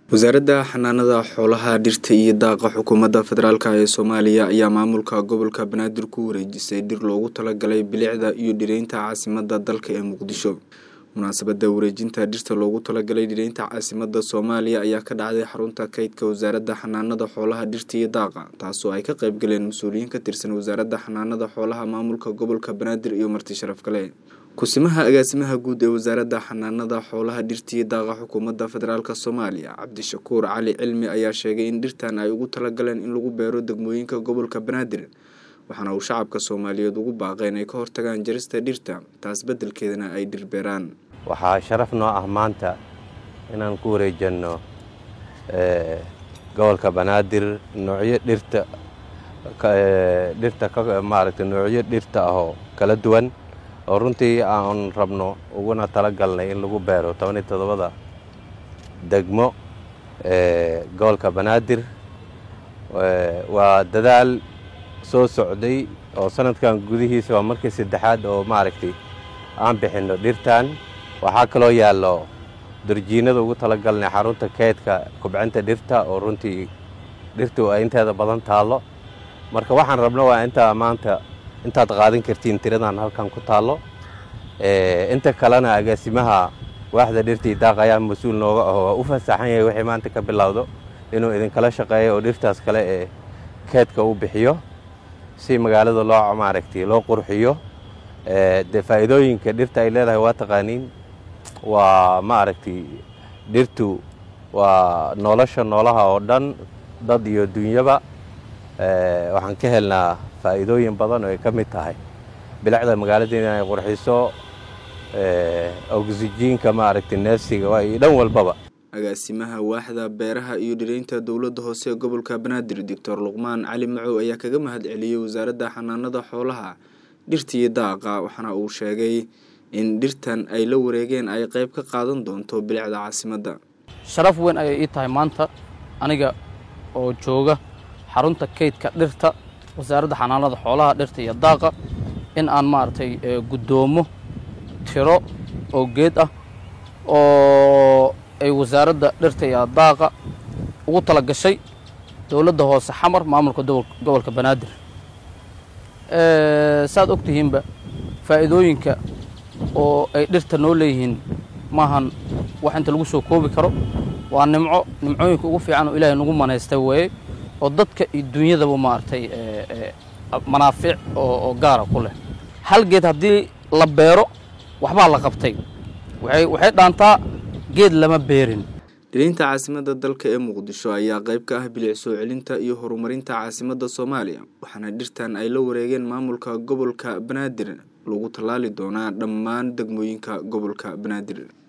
wasaaradda xanaanada xoolaha dhirta iyo daaqa xukuumadda federaalk ee soomaaliya ayaa maamulka gobolka banaadir ku wareejisay dhir loogu talagalay bilicda iyo dhireynta caasimada dalka ee muqdisho munaasabada wareejinta dhirta loogu talagalay dhireynta caasimada soomaaliya ayaa ka dhacday xarunta kaydka wasaaradda xanaanada xoolaha dhirta iyo daaqa taasoo ay ka qeybgaleen mas-uuliyiin ka tirsan wasaaradda xanaanada xoolaha maamulka gobolka banaadir iyo marti sharaf kale kusimaha agaasimaha guud ee wasaaradda xanaanada xoolaha dhirta iyo daaqa xukuumadda federaalk soomaaliya cabdishakuur cali cilmi ayaa sheegay in dhirtan ay ugu talagaleen in lagu beero degmooyinka gobolka banaadir waxaana uu shacabka soomaaliyeed ugu baaqay inay ka hortagaan jarista dhirta taas beddelkeedana ay dhir beeraan waxaa sharaf noo ah maanta inaan ku wareejanno gobolka banaadir noocyo dhirta dhirta maaragtay noocyo dhirta ahoo kala duwan oo runtii aan rabno uguna tala galnay in lagu beero toban iyo toddobada degmo gobolka banaadir waa dadaal soo socday oo sanadkan gudihiisa waa markii saddexaad oo maaragtay aan bixinno dhirtan waxaa kaloo yaallo darjiinada ugu tala galnay xarunta keydka kubcinta dhirta oo runtii dhirtu ay inteeda badan taallo marka waxaan rabno waa intaa maanta intaad qaadan kartiin tiradan halkan ku taallo inta kalena agaasimaha waaxda dhirtii daaq ayaa mas-uul nooga aho waa u fasaxan yahay wixii maanta ka bilowdo inuu idinkala shaqeeyo oo dhirtaas kale ee keedka u bixiyo si magaalada loo maaragtay loo qurxiyo dee faa'iidooyinka dhirta ay leedahay waa taqaaniin waa maaragtay dhirtu waa nolosha noolaha oo dhan dad iyo dunyaba waxaan ka helnaa faa'iidooyin badan oo ay ka mid tahay bilicda magaalada inay qurxiso oksijiinka maaragtay neefsiga iyo dhan walbaba agaasimaha waaxda beeraha iyo dhireynta dowladda hoose ee gobolka banaadir doctor luqmaan cali macow ayaa kaga mahad celiyey wasaaradda xanaanada xoolaha dhirta iyo daaqa waxaana uu sheegay in dhirtan ay la wareegeen ay qayb ka qaadan doonto bilicda caasimadda sharaf weyn ayay ii tahay maanta aniga oo jooga xarunta kaydka dhirta wasaaradda xanaanada xoolaha dhirta iyo daaqa in aan maaragtay guddoomo tiro oo geed ah oo ay wasaaradda dhirta iyo daaqa ugu tala gashay dowladda hoose xamar maamulka gobolka banaadir saaad og tihiinba faa'iidooyinka oo ay dhirta noo leeyihiin maahan wax inta lagu soo koobi karo waa nimco nimcooyinka ugu fiican oo ilaahay nagu manaystay weeye oo dadka iyo dunyadaba maaragtay manaafiic oo gaara ku leh hal geed haddii la beero waxbaa la qabtay waxay dhaantaa geed lama beerin dhireynta caasimadda dalka ee muqdisho ayaa qayb ka ah bilic soo celinta iyo horumarinta caasimadda soomaaliya waxaana dhirtan ay la wareegeen maamulka gobolka banaadir lagu tallaali doonaa dhammaan degmooyinka gobolka banaadir